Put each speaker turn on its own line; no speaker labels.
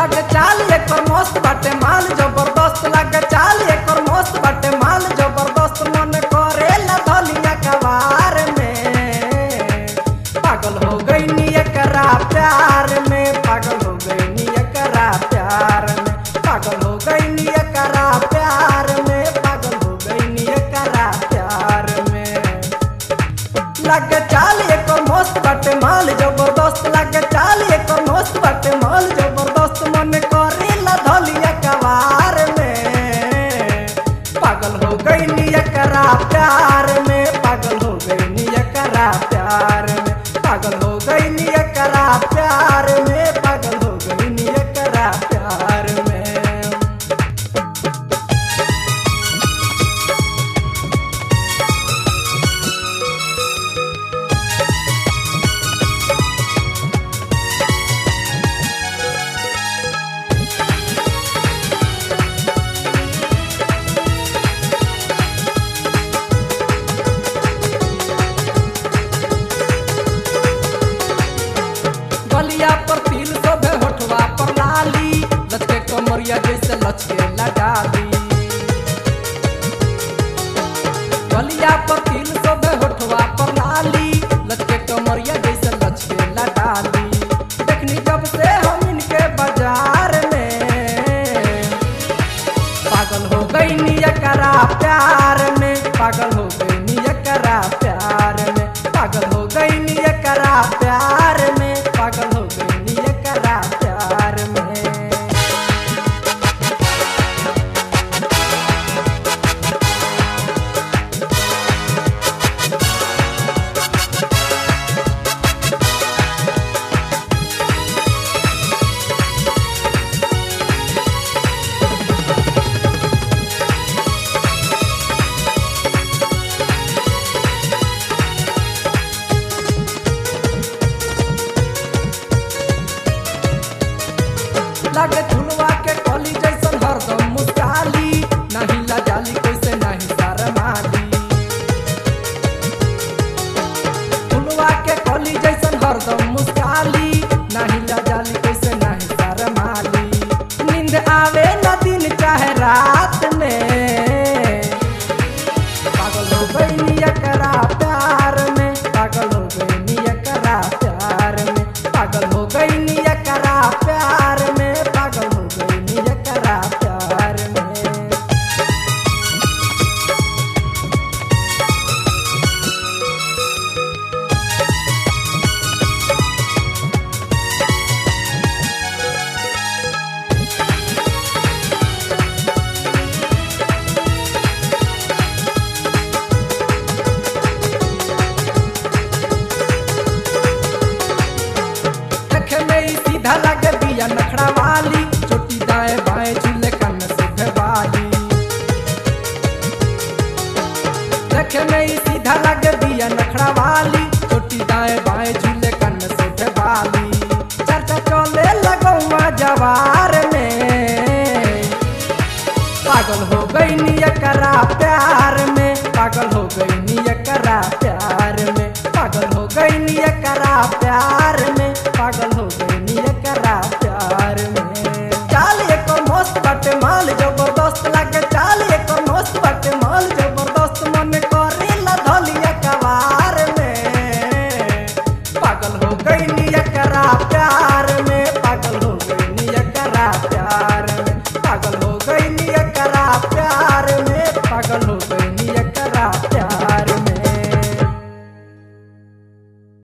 लागे चाल एकर मस्त बाटे माल जबरदस्त लागे चाल एकर मस्त बाटे माल जबरदस्त मन करेला धलिया कवार में पागल हो गई नी एकरा प्यार में पागल हो गई नी एकरा प्यार में पागल हो गई नी एकरा प्यार में पागल हो गई नी एकरा प्यार में लागे चाल एकर मस्त बाटे माल जबरदस्त लागे चाल एकर मस्त बाटे माल जबरदस्त मन करेला धलिया कवार में पागल हो गई नी एकरा प्यार में पागल हो गई नी एकरा प्यार में पागल हो गई नी एकरा प्यार में पागल हो गई नी एकरा प्यार में गलिया पर तिल सोभे होठवा पर लाली लचके कमरिया जैसे लचके लगाली गलिया पर तिल सोभे होठवा पर लाली लचके कमरिया जैसे लचके लगाली देखनी जब से हम इनके बाजार में पागल हो गई नी एकरा प्यार में पागल हो गई नी एकरा प्यार में पागल हो गई नी एकरा प्यार में पागल हो गई नी एकरा प्यार में लागे झुलवा के कली जैसन हरदम मुस्काली नहीं लजाली कैसे नहीं शरमाली झुलवा के कली जैसन हरदम मुस्काली नहीं लजाली कैसे नहीं शरमाली नींद आवे न दिन चाहे रात में पागल हो गई नी एकरा प्यार में पागल हो गई नी एकरा प्यार में पागल हो गई नी एकरा प्यार में पागल हो गई नी एकरा प्यार में देखे में ही सीधा लगे बिया नखड़ा वाली छोटी दाएं बाएं झूले कन से वाली देखे में ही सीधा लगे बिया नखड़ा वाली छोटी दाएं बाएं झूले कन से वाली चर्चा चले लगौआ जवार में पागल हो गई नी एकरा प्यार में पागल हो गई नी एकरा प्यार में पागल हो गई नी एकरा प्यार में पागल हो गई नी एकरा प्यार में चाल एको मस्त बाटे माल जबरदस्त लागे